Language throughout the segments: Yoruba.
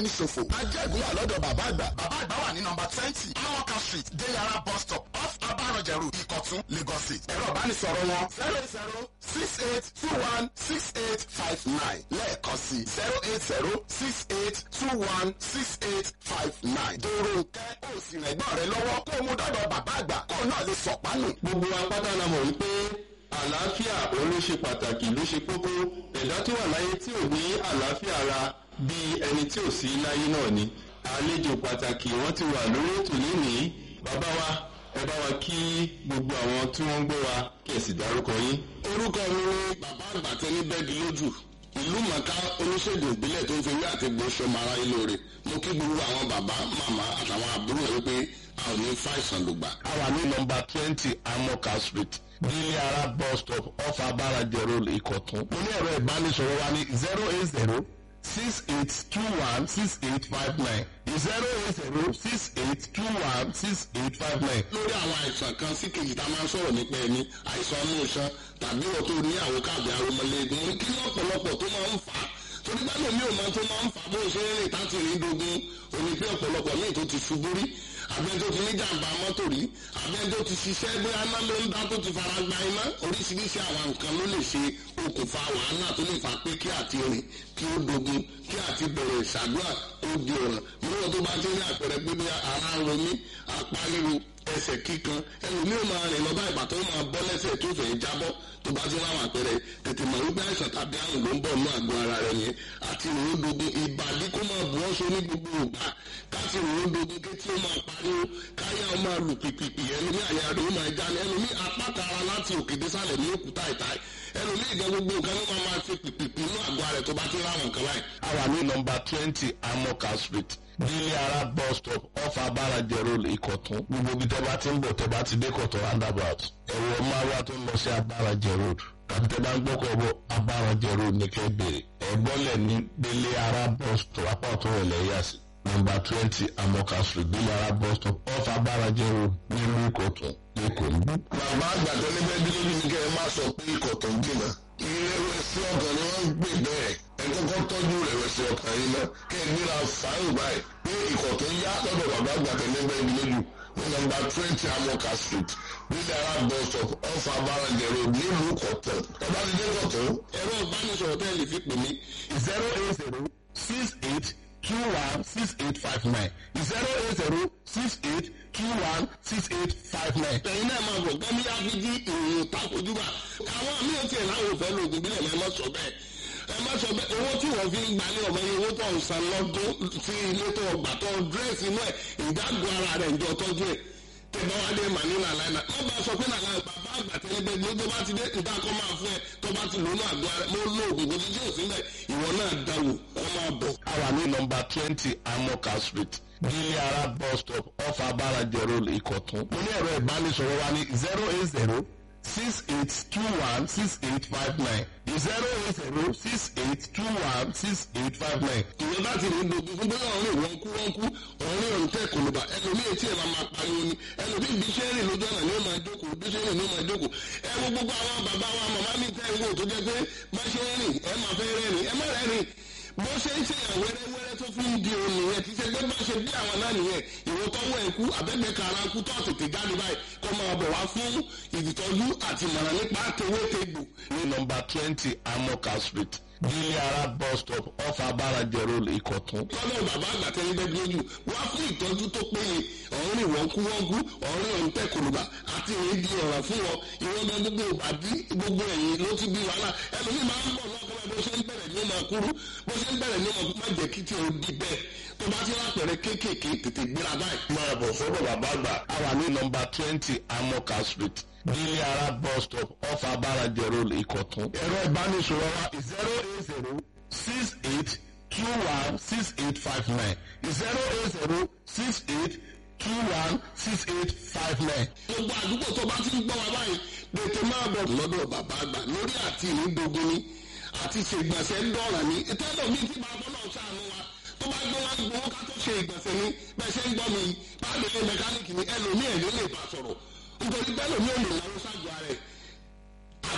ẹni ṣòfò. ajẹ́gun wà lọ́dọ̀ bàbá àgbà. bàbá àgbà wà ní nọmba twenty amoka street deyara bus stop off abarọ̀jẹ̀rù ìkọ̀tún lagos state. ẹ̀rọ ìbánisọ̀rọ̀ wọn zero eight zero six eight two one six eight five nine lẹ́ẹ̀kan sí zero eight zero six eight two one six eight five nine. dèrò nkẹ́ ó sì rẹ̀ gbọ́n rẹ lọ́wọ́ kó o mú dọ́dọ̀ bàbá àgbà kó o náà lè sọ̀pánù. gbogbo apáta la mọ̀ wípé àlàáfíà òun ló ṣe pàtàkì ló ṣe kókó ẹ̀dá tó wà láyé tí ò ní àlàáfíà ara bíi ẹni tí ò sí láyé náà ni àlejò pàtàkì wọ́n ti wà lórí ètò lénìí bàbá wa ẹ bá wa kí gbogbo àwọn tí wọ́n ń gbọ́ wa kí ẹ sì dárúkọ yín. orúkọ mi ni bàbá àgbàtẹ ní bẹ́ẹ̀dì lójú ìlú mọ̀ká oníṣègùn ìbílẹ̀ tó ń fi wí àti gbóṣọ mara ilé rẹ̀ mo kí gbogbo àwọn bàbá màmá àtàwọn àbúrò rẹ̀ wípé a ò ní fàìsàn lùgbà. a wà ní nọmba twenty amoka street nílé ara bus stop off abarajẹ road ìkọ̀tún. mo ní ẹ̀rọ ìbánisọ̀rọ̀ wa ní zero eight zero six eight two one six eight five nine zero eight zero six eight two one six eight five nine. lórí àwọn àìsàn kan sí kejì tá a máa ń sọ̀rọ̀ nípa ẹni àìsàn ọmọ ìṣan tàbí ọ̀ tó ní àwọn káàbì arúmọléegun mo kí ní ọ̀pọ̀lọpọ̀ tó máa ń fà á torí bá lómi ò máa tó máa ń fà á bó ṣe ń rìn táti rìn dogun òní pé ọ̀pọ̀lọpọ̀ míì tó ti ṣubú rí àbẹ́ tó ti ní jàǹbá mọ́tò rí àbẹ́ tó ti ṣiṣẹ́ bóyá iná ló ń dá tó ti fara gba iná oríṣiríṣi àwọn nǹkan ló lè ṣe okùnfà wàhálà tó lè fà pé kí àti rìn kí ó dogun kí àti bẹ̀rẹ̀ ìṣàdúrà ó di ọ̀ràn níwọ̀n tó bá ti ní àpẹẹrẹ pé bí ara ń ro mí apá ríro ẹsẹ̀ kíkan ẹlòmíì ò máa rìn lọ bá ìgbà tó máa bọ́ lẹ́sẹ̀ tó fẹ́ jábọ́ tó bá ti láwọn àpẹẹrẹ tètè mọ̀ wípé àìsàn tàbí àrùn ló ń bọ̀ ní àgọ́ ara rẹ̀ yẹn àti ìròyìn dogun ìbàdí kó máa bu ọ́sọ ní gbogbo ìgbà káti ìròyìn dogun kétí ó máa pariwo káyà ó máa lù pìpìpì ẹlòmíì àyà rẹ̀ ó máa já ní ẹlòmíì apáta ara láti òkè désàlẹ̀ ní òkúta ìta ẹlòmíì ìgbà gbogbo nǹkan ló máa máa fi pìpìpì inú àgọ́ rẹ̀ tó bá ti láwọn nǹkan báyìí. a wà ní nọmba twenty amoka street nílé ara bus stop off abarajẹ road ìkọ̀tún gbogbo ibi tẹ́ bá ti ń bọ̀ tẹ́ bá ti dé kọ̀tún roundabout ẹ̀wọ̀ márùwá tó ń lọ sí abarajẹ road tàbí tẹ́ bá ń gbọ́kọ̀ bọ̀ abarajẹ road ní kẹ́ bèrè ẹ̀gbọ́lẹ̀ ní délé ara bus stop apá ọ̀tún rẹ̀ lẹ́yà sí nọmba twenty amoka street délé ara bus stop off abarajẹ road nílùú ìkọ̀tún lẹ́kọ̀ọ́ níbí. bàbá àgbàdo níbẹ̀ bí lójú ní kẹ́ ẹ má sọ pé ikọ̀ tó ń jìnnà. ìrẹ̀wẹ̀sì ọkàn ni wọ́n ń gbè bẹ́ẹ̀ ẹ kọ́kọ́ tọ́jú ìrẹ̀wẹ̀sì ọkàn yìí náà kẹ́ ẹ gbéra fàáyìn báyìí pé ikọ̀ tó ń yá lọ́dọ̀ bàbá àgbàdo níbẹ̀ bí lójú ní nọmba twenty amoka street nílẹ̀ ara bus stop off abarajẹ road nílùú kọ̀tún ẹ bá ti dé kọ̀tún. ẹ̀rọ ìbánisọ̀rọ̀ tẹ́ lè fi pè mí zero eight zero six eight two one six eight five nine zero eight zero six eight two one six eight five nine. ẹ̀yin náà máa bọ̀ gẹ́mí áfíjí ìròyìn takojúbà àwọn míì tiẹ̀ láwọn ò fẹ́ lóògùn bílẹ̀ ẹ má sọ bẹ́ẹ̀ ẹ má sọ bẹ́ẹ̀ owó tí wọ́n fi ń gbalẹ̀ ọmọ yẹn owó tó ń san lọ́dún sí ilé tó ọgbà tó dírẹ́sì inú ẹ̀ ìdágọ́ ara rẹ̀ ń jọ tọ́jú ẹ̀ tẹ̀bá wa dé màní nàlá iná má bá a sọ pé nàlá bàbá àgbà tẹ́lẹ̀ bẹ́ẹ̀ ni ó tó bá ti dé ìdákọ́ máa fún ẹ tó bá ti lónú àgọ́ ara mo lóògùn kò sí tí ò sí bẹ́ẹ̀ ìwọ náà dáwò ọ máa bọ̀. a wà ní nọmba twenty amoka street nílé ara bus stop off abarajẹ road ìkọ̀tún. mo ní ẹ̀rọ ìbánisọ̀rọ̀ wa ní zero eight zero six eight two one six eight five nine zero eight zero six eight two one six eight five nine. ìwé láti ní gbogbo fún bóyá ọ̀rìn wọn kú wọn kú ọ̀rìn ọ̀rìn tẹ̀ kò ló bá ẹlòmíì etí ẹ̀ máa máa pariwo ni ẹlòmíì bí ṣe ń rìn lójú ọ̀nà ni ó máa jókòó bí ṣe ń rìn ni ó máa jókòó ẹ wo gbogbo àwọn bàbá wa màmá mi tẹ́ ń wò tó jẹ́ pé bá ṣe ń rìn ẹ máa fẹ́ rẹ́rìn ẹ má rẹ́rìn bó ṣe ń ṣe yàn wẹ́rẹ́wẹ́rẹ́ tó fi ń di òun nìyẹn kì í ṣe pé bá ṣe bí àwọn náà nìyẹn ìwọ tọwọ́ ẹ̀ kú abẹ́gbẹ́ kara kú tó tètè jáde báyìí kó máa bọ̀ wá fún ìtọ́jú àti ìmọ̀ràn nípa tewétegbò ní nọmba twenty amoka street nílé ara bus stop off abarajẹ road ìkọ̀tún. lọ́dọ̀ bàbá àgbà tẹ́lẹ̀ bẹ́ẹ̀ lójú wá fún ìtọ́jú tó péye ọ̀rìn ìwọ̀nkúwọ́nkú ọ̀rìn ọ̀ǹtẹ̀ kòlùbà àti ìrìn di ọ̀rọ̀ fún wọn ìwọ́n bẹ gbogbo ìbàdí gbogbo ẹ̀yìn ló ti bí wàhálà ẹlòmíì máa ń bọ̀ lọ́kọ́ bó ṣe ń bẹ̀rẹ̀ ní ọmọ kúrú bó ṣe ń bẹ̀rẹ̀ ní ọmọ má jẹ́ kí tí o di bẹ́ẹ̀ tó bá ti lápẹ̀rẹ̀ kéékèèké tètè gbéra báyìí. máa bọ̀ sọ́dọ̀ bàbá àgbà. a wà ní nọmba twenty amoka street nílé ara bus stop off abarajẹ road ìkọ̀tún. ẹ̀rọ ìbánisọ̀rọ̀ wa zero eight zero six eight two one six eight five nine zero eight zero six eight two one six eight five nine. gbogbo àdúgbò tó bá ti ń gbọ́ wa báyìí tètè máa bọ̀ lọ́dọ̀ bàbá àgbà lórí àti ìrìndògún ni àti ṣe ìgbọ̀nsẹ̀ ń dọ̀rà ní ìtẹ́lẹ̀ mi ti máa bọ́lọ̀ ṣàánú wa tó bá gbé wá gbowó ká tó ṣe ìgbọ̀nsẹ̀ ni bẹ́ẹ̀ ṣe ń gbọ́ mi báàlù ilé mẹkáníìkì ni ẹlòmíì ẹ̀ ló lè bá sọ̀rọ̀ nítorí bẹ́ẹ̀ lòmíì ò lè náwó ṣáàjù ara ẹ̀ àti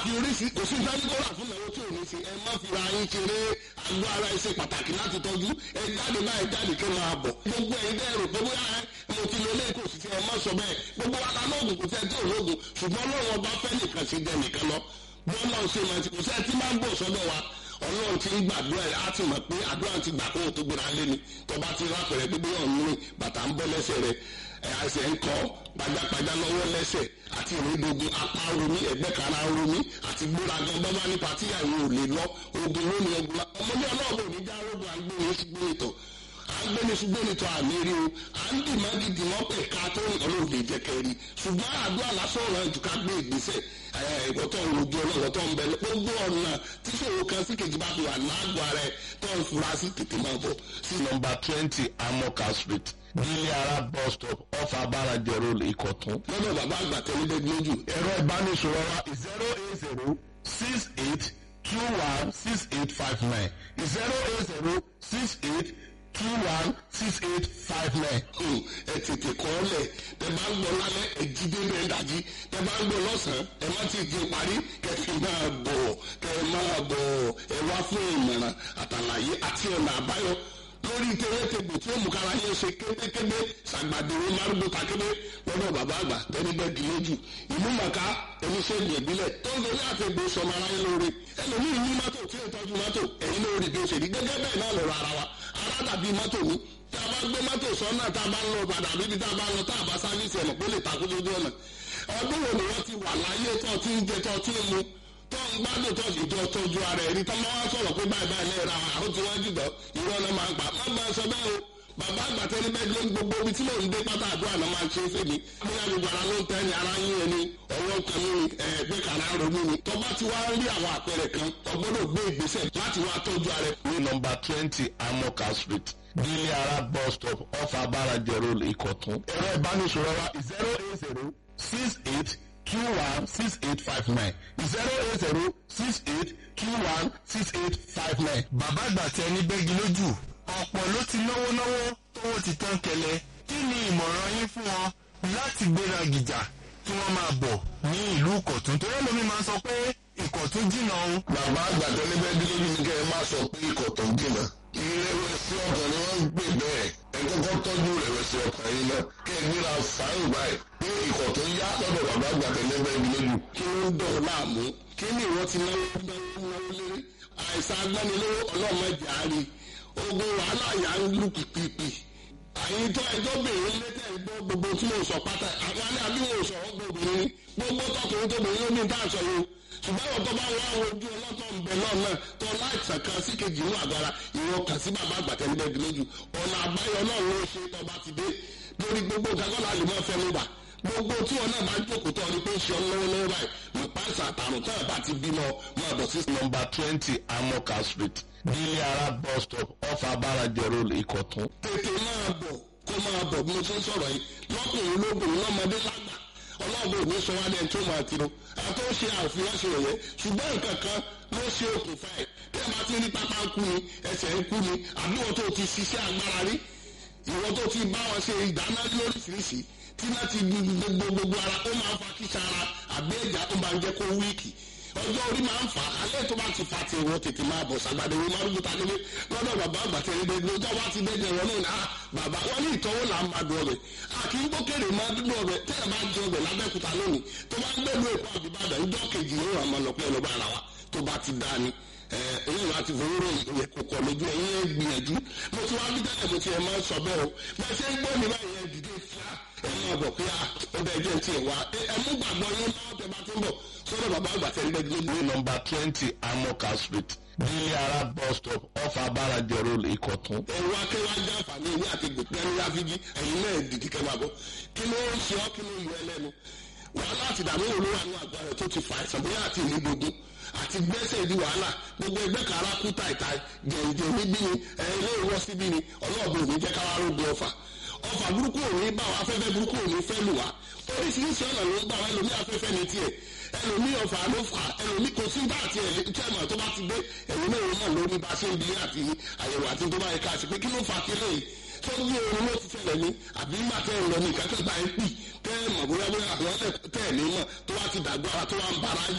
àti oríṣi kò sí ìdánilọ́rà fún ìnáwó tí ò ní sí ẹ má fi ra yín ṣeré àgọ́ ara ẹ ṣe pàtàkì láti tọ́jú ẹ jáde báyìí jáde kí ẹ máa bọ̀ gbogbo ẹ̀yin bẹ́ẹ̀ rò pé bóyá mo ti lo ilé ìkòsí tí ẹ má sọ bẹ́ẹ̀ gbogbo wa la lóògùn kò sẹ́ẹ̀ tí ò lóògùn ṣùgbọ́n ọlọ́run ọba fẹ́ nìkan ṣe jẹ nìkan lọ bọ́lá ṣe máa ti kò sẹ́ẹ̀ tí máa ń bọ̀ sọ́dọ̀ wa ọlọ́run ti ń gbàdúrà ẹ̀ á ti mọ̀ pé àdúrà ti gbà kó o tó gbéra lé ni tọba ti rápẹ̀rẹ̀ pé bóyá òun rìn bàtà ń bọ́ lẹ́sẹ̀ rẹ̀ ẹ̀ àṣẹ ń kọ́ pajápajá lọ́wọ́ lẹ́sẹ̀ àti ìrìndògùn apá romi ẹ̀gbẹ́ kara romi àti gbéra gan bábá ní pàtí àwọn ò lè lọ ogun lónìí ogun ọmọdé ọlọ́ọ̀bù ní já rogun àgbẹ̀ni ṣùgbọ́n ìtọ̀ àgbẹ̀ni ṣùgbọ́n ìtọ̀ àmì rí o à ń dì má gidi wọ́n pẹ̀ ká tó ọlọ́run lè jẹ́ kẹ́rì ṣùgbọ́n àdúrà lásán ọ̀rọ̀ ẹ̀jú ká gbé ìgbésẹ̀ ìwọ́tọ̀ rojú ọlọ́wọ́tọ̀ ń bẹ gbogbo ọ̀nà tíṣòro kan sí kejì bá fi wà lágbo ara ẹ̀ tó ń fura sí tètè máa bọ̀ sí nọmba twenty amoka street nílé ara bus stop off abaraje road ìkọ̀tún. lọ́dọ̀ bàbá àgbà tẹ́lẹ̀ lójú ẹ̀rọ ìbánisọ̀rọ̀ wa zero eight zero six eight two one six eight five nine zero eight zero six eight two one six eight five nine. Hmm, ẹ tètè kọ́ ọ lẹ̀ tẹ bá ń gbọ́ lálẹ́ ẹ jí dé bẹ́ẹ̀ dájí tẹ bá ń gbọ́ lọ́sàn-án ẹ má ti di parí kẹfì máa bọ̀ kẹ máa bọ̀ ẹ wá fún ìmọ̀ràn àtàlàyé àti ọ̀nà àbáyọ lórí tewétegbò tí ó mú kára yẹn ṣe kébékébé ṣàgbàdéwé márùgbó takébé lọ́dọ̀ bàbá àgbà tẹ́nibẹ́gì lójú ìlú màkà oníṣègùn ìbílẹ̀ tó ń lórí àfẹ́gbò sọmọ aráyé lóore ẹlòmíì ní mọ́tò tí ó tọ́jú mọ́tò ẹ̀yin lórí bí ó ṣe rí gẹ́gẹ́ bẹ́ẹ̀ náà lọ́rọ̀ ara wa ara dàbí mọ́tò ní tá a bá gbé mọ́tò sọ́nà tá a bá ń lọ padà bíbi tá a bá ń lọ tá a bá sáfíìsì ẹ̀mọ̀ pé lè takú lójú ọ̀nà ọdún wo ni wọ́n ti wà láyé tó ti ń jẹ tó ti ń mu tó ń gbádùn tó sì tó tọ́jú ara ẹ̀rí tó máa wá sọ̀rọ̀ pé báyìí báyìí lẹ́yìn ra àwọn tí wọ́n jùlọ ìrọ̀ náà máa ń pa má bá a sọ bẹ́ẹ̀ o bàbá àgbàtẹ́ ní bẹ́ẹ̀ ló ń gbogbo ibi tí mò ń dé pátá àdúrà náà máa ń ṣe é fèmí bóyá gbogbo ara ló ń tẹ́ ni ara yín ẹni ọwọ́ kan ní ẹgbẹ́ kan ara ronú ni tó bá ti wá rí àwọn àpẹẹrẹ kan ọgbọ́dọ̀ gbé ìgbésẹ̀ láti wá tọ́jú ara ẹ̀ ní nọmba twenty amoka street nílé ara bus stop off abaraje road ìkọ̀tún. ẹ̀rọ ìbánisọ̀rọ̀ wa zero eight zero six eight two one six eight five nine zero eight zero six eight two one six eight five nine. bàbá àgbà tẹ ní bẹ́gi lójú ọ̀pọ̀ ló ti náwó náwó tówó ti tán kẹlẹ̀ kí ni ìmọ̀ràn yín fún wọn láti gbéra gìjà kí wọ́n máa bọ̀ ní ìlú ìkọ̀tún torí ẹlòmí máa ń sọ pé ìkọ̀tún jìnnà o. bàbá àgbà tẹ́lẹ̀ bẹ́ẹ̀ bí lójú ni kẹ́ ẹ má sọ pé ikọ̀ tó ń jìnnà. ìrẹ̀wẹ̀sì ọkàn ni wọ́n ń pè bẹ́ẹ̀ ẹ kọ́kọ́ tọ́jú ìrẹ̀wẹ̀sì ọkàn yìí náà kẹ́ ẹ gbéra fáyìn báyìí pé ikọ̀ tó ń yá lọ́dọ̀ bàbá àgbà tẹ́lẹ̀ bẹ́ẹ̀ bí lójú. kí ló ń dọ̀ ọ́ láàmú kí ni ìwọ ti náwó náwó náwó lérí àìsàn agbẹ́nilówó ọlọ́mọdé àárí ogun wàhálà yà ń lù pìpìpì àyìn tó ẹjọ́ bèrè lẹ́tẹ̀ gbọ́ gbogbo tí mo sọ pátá àwọn alẹ́ àbí mo sọ ọ́ gbogbo ní gbogbo tọkùnrin tó bèrè lómi tá à sọ yìí ṣùgbọ́n àwọn tó bá wá ojú ọlọ́tọ̀ ń bẹ náà náà tó láìsàn kan sí kejì ní àgbára ìwọ kàn sí bàbá àgbàtẹ́ níbẹ̀ lójú ọ̀nà àbáyọ náà ló ṣe tó bá ti dé lórí gbogbo kakọ́lá lè mọ́ fẹ́ mú bà gbogbo tí wọn náà bá jókòó tó ọdún pé ń ṣe ọ lọ́wọ́ lọ́wọ́ báyìí nípa ìsàn àtàrùn tó ẹ̀ bá ti bímọ máa bọ̀ sí nọmba twenty amoka street nílé ara bus stop off abaraje road ìkọ̀tún. tètè máa bọ̀ kó máa bọ̀ bí mo ṣe ń sọ̀rọ̀ yìí lọ́kùnrin lóbìnrin lọ́mọdé lágbà ọlọ́ọ̀bù òní sọ wá lẹ́yìn tó máa tiro àwọn tó ṣe àfihàn ṣe yẹ̀yẹ́ ṣùgbọ́n nǹkan kan ló ṣe okùnfà ẹ̀ tí ẹ bá ti rí pápá ń kú ni ẹsẹ̀ ń kú ni àbí wọn tó ti ṣiṣẹ́ agbára rí ìwọ tó ti bá wọn ṣe ìdáná lóríṣiríṣi tí náà ti gbogbo gbogbo ara ó máa ń fa kíṣà ara àbí ẹ̀já tó máa ń jẹ́ kó wíìkì ọjọ́ orí máa ń fà á alẹ́ tó bá ti fa ti ìwọ tètè máa bọ̀ sàgbàdo ìwọ máa ń gbúta nílé lọ́dọ̀ bàbá àgbàtẹ́ ẹni lọ́jọ́ wá ti dẹ́jẹ̀ wọn náà náà bàbá wọn ní ìtọ́wò là ń máa dùn ọbẹ̀ àkì ń gbókèrè máa dúdú ọbẹ̀ tẹ́ ẹ bá jẹ ọbẹ̀ lábẹ́kúta lónìí tó bá ń gbẹ̀lú èkó àbíbàdàn ìjọ kejì yóò àmọ́ lọ pé ọlọ́ba ara wa tó bá ti dá ni ẹ̀yìn láti fowóró ìyẹn kò kọ̀ lójú ẹ̀yìn ẹ̀ gbìyànjú mo ti wá bí tẹ́lẹ̀ mo ti ẹ̀ máa ń sọ bẹ́ẹ̀ o bẹ́ẹ̀ ṣe ń gbọ́ mi báyìí ẹ̀ dìde fúra ẹ̀ máa bọ̀ pé ó bẹ́ẹ̀ jẹ́ ti ẹ̀ wá ẹ̀ mú gbàgbọ́ yín máa tẹ̀ bá ti ń bọ̀ sọ́dọ̀ bàbá àgbà tẹ̀ ń bẹ́ẹ̀ gbé ní nọmba twenty amoka street nílé ara bus stop off abaraje road ìkọ̀tún. ẹ̀rọ akẹ́wájú àǹfààní ìwé àti gbèpẹ́ ní ráfíjì ẹ̀yin náà dìdí kẹ́ máa bọ̀ kí ló ń ṣe ọ́ kí ló ń yọ ẹlẹ́nu wàhálà àti ìdààmú olówó àwọn àgbà rẹ̀ tó ti fa àìsàn bóyá àti ìlú gbogbo àti gbẹ́sẹ̀ di wàhálà gbogbo ẹgbẹ́ kàrá kú tàìtà jẹ̀ǹjẹ̀ níbí ni ilé ìwọ́ síbí ni ọlọ́ọ̀bù òní jẹ́ káwá rógbó ọfà ọfà burúkú òní bá wa afẹ́fẹ́ burúkú òní fẹ́ lù wá oríṣiríṣi ọ̀nà ló ń bá wa ẹlòmí afẹ́fẹ́ ní tiẹ̀ ẹlòmí ọfà ló fà ẹlòmí kò sí bá àti ẹ̀lẹ́tẹ̀mọ̀ tó bá ti dé ẹ̀yìn náà náà lórí bá ṣe ń bí àti àyẹ̀wò àti tó bá yẹ ká sí pé kí ló fà kílẹ̀ yìí tó ní oorun ló ti ṣẹlẹ̀ ní àbí má tẹ́ ń lọ ní ìkákẹ́ gba ẹ̀ pì tẹ́ ẹ̀ mọ̀ bóyá bóyá àwọn tẹ́ ẹ̀ ní mọ̀ tó wá ti dàgbà ara tó wá ń bara jẹ́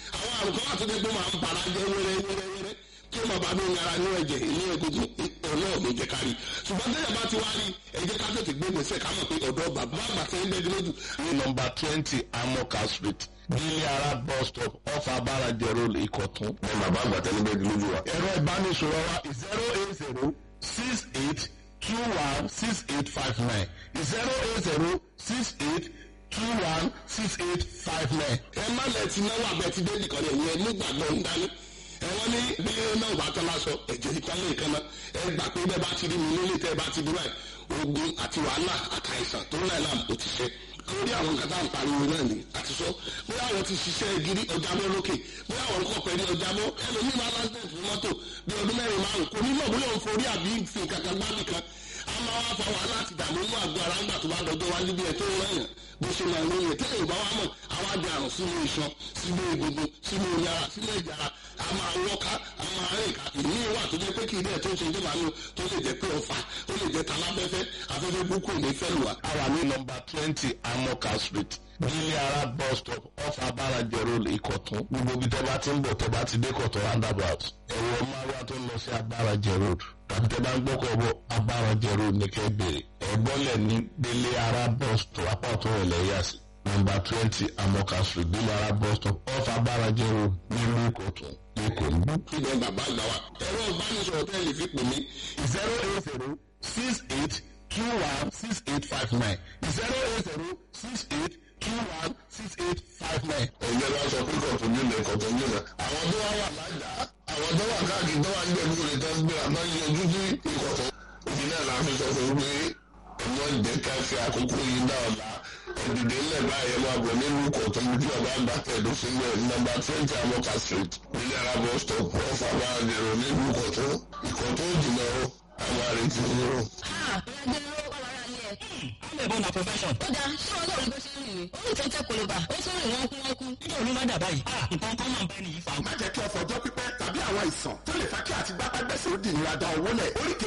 àwọn àrùn kan wà tó dé pé máa ń bara jẹ́ wẹ́rẹ́ wẹ́rẹ́ wẹ́rẹ́ tí ó máa bá ní ara ní ẹ̀jẹ̀ ní egungun ọ̀nà ọ̀gbìn jẹ́ kárí ṣùgbọ́n tẹ́lẹ̀ bá ti wá rí ẹ̀jẹ̀ ká tètè gbé gbèsè ká mọ̀ pé ọ̀dọ́ bàbá àgbà tẹ́ ń bẹ́ẹ̀ lójú. ní nọmba twenty amoka street nílé ara bus stop off abarajẹ road ìkọ̀tún. ẹ bàbá àgbà tẹ́ ń bẹ́ẹ̀ lójú wa. ẹ̀rọ ìbánisọ̀rọ̀ wa zero eight zero six eight two one six eight five nine zero eight zero six eight two one six eight five nine. ẹ má lẹ ti náwó abẹ ti dé nìkan lẹ yẹn nígbàgbọ́ ń dání ẹ wọ́n ní bí náà bá tán lásọ ẹ̀jẹ̀ ìtọ́lẹ̀ ìkan náà ẹ gbà pé bẹ́ẹ̀ bá ti rí mi nílé tẹ́ ẹ bá ti dúró ẹ̀ ogun àti wàhálà àtàìsàn tó ń láì láàmú ó ti ṣe lórí àwọn nǹkan tá à ń pariwo náà ni àti sọ bóyá àwọn ti ṣiṣẹ́ gidi ọjà mọ́ lókè bóyá àwọn kọ̀ pẹ̀lú ọjà mọ́ ẹlòmíì máa lásìkò fún mọ́tò bí ọdún mẹ́rin márùn kò ní mọ̀ bóyá òun forí àbí fi kankan gbábì kan a máa wá fa wàhálà àti dààmú inú àgọ́ ara ńgbà tó bá dọjọ́ wájú bí ẹ tó ń rẹ̀yàn bó ṣe máa ń lóye tẹ́lẹ̀ ìbá wa mọ̀ àwa di àrùn sínú iṣan sínú egungun sínú yàrá sínú ìjàrá a máa wọ́ká a máa rìn ká ìní wà tó jẹ́ pé kí ilé ẹ̀ tó ń ṣe tó máa ń lò tó lè jẹ́ pé ọ̀fà ó lè jẹ́ talábẹ́fẹ́ afẹ́fẹ́ burúkú ní fẹ́ lù wá. a wà ní nọmba twenty amoka street nílé ara bus stop off abarajẹ road ìkọ̀tún gbogbo ibi tẹ́ bá ti ń bọ̀ tẹ́ bá ti dé kọ̀tún roundabout ẹ̀rọ márùwá tó ń lọ sí abarajẹ road tàbí tẹ́ bá ń gbọ́kọ̀ bọ̀ abarajẹ road ní kẹ́ bèrè ẹ̀gbọ́lẹ̀ ní délé ara bus stop apá ọ̀tún rẹ̀ lẹ́yà sí nọmba twenty amoka street délé ara bus stop off abarajẹ road nílùú ìkọ̀tún lẹ́kọ̀ọ́ níbí. ibẹ̀ bàbá àgbà wa ẹ̀rọ ìbánisọ̀rọ̀ tẹ́ lè fi pè mí zero eight zero six eight two one six eight five nine zero eight zero six eight two one six eight five nine. ẹ̀jẹ̀ bá sọ pé kọ̀tún nílẹ̀ kọ̀tún nílẹ̀. àwọn tó wá wà lájà àwọn tó wà káàkiri tó wà níbẹ̀ lóore tó ń gbé àná yọjú sí ìkọ̀tún. ìdí náà la fi sọ fún pé ẹ̀mọ́ ìjẹ́ ká fi àkókò yìí dá ọ̀la ẹ̀dìdè ńlẹ̀ báyẹn máa bọ̀ nínú ìkọ̀tún bí ọba àgbà tẹ̀dó sílẹ̀ nọ́mbà twenty amoka street nílẹ̀ arábọ̀ stop ọ̀fà bá dẹ̀rọ̀ nínú ìkọ̀tún ìkọ̀tún jìnnà ó àwọn àrètí yìí amẹ̀bọ̀ na profession. ó dáa ṣé wọn lórí bó ṣe ń rìn ó ní tẹ́tẹ́ koloba ó tún rìn wọ́n kú wọ́n kú. nígbà olú má dà báyìí. nǹkan kan máa ń bá ẹni yìí fa. má jẹ́ kí ọ̀fọ̀ ọjọ́ pípẹ́ tàbí àwọn àìsàn tó lè fa kí àti gbápá gbẹ́sẹ̀ ó di ìnira da owó lẹ̀ oríkèé